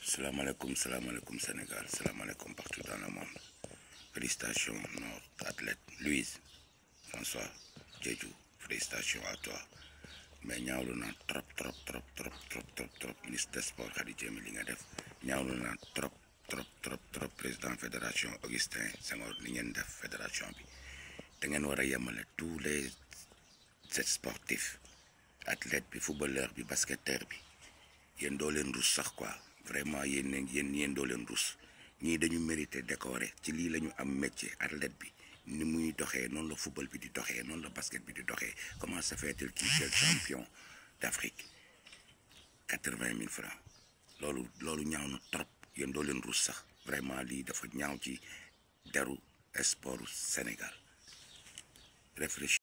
salaamaaleykum salaamaaleykum Sénégal salaamaaleykum partout dans le monde félicitations notre athlète Louise François Diédhiou félicitations à toi mais ñaawlu naa trop trop trop trop trop trop trop ministre des sports Khady Diémé li nga def ñaawlu naa trop trop trop trop président fédération Augustin Senghor li ngeen def fédération bi da ngeen war a yemale tous les sportifs athlète bi footballeur bi basketteur bi yéen doo leen rus sax quoi vraiment yéen ne yéen yéen doo leen rus ñii dañu mérité décoré ci lii la ñu am métier athlète bi ni muy doxee noonu la football bi di doxee noonu la basket bi di doxee comment se fait-il qu'il soit champion d'Afrique quatre-vingt mille francs loolu loolu ñaaw na trop yéen doo leen rus sax vraiment lii dafa ñaaw ci deru sport Sénégal réfléchir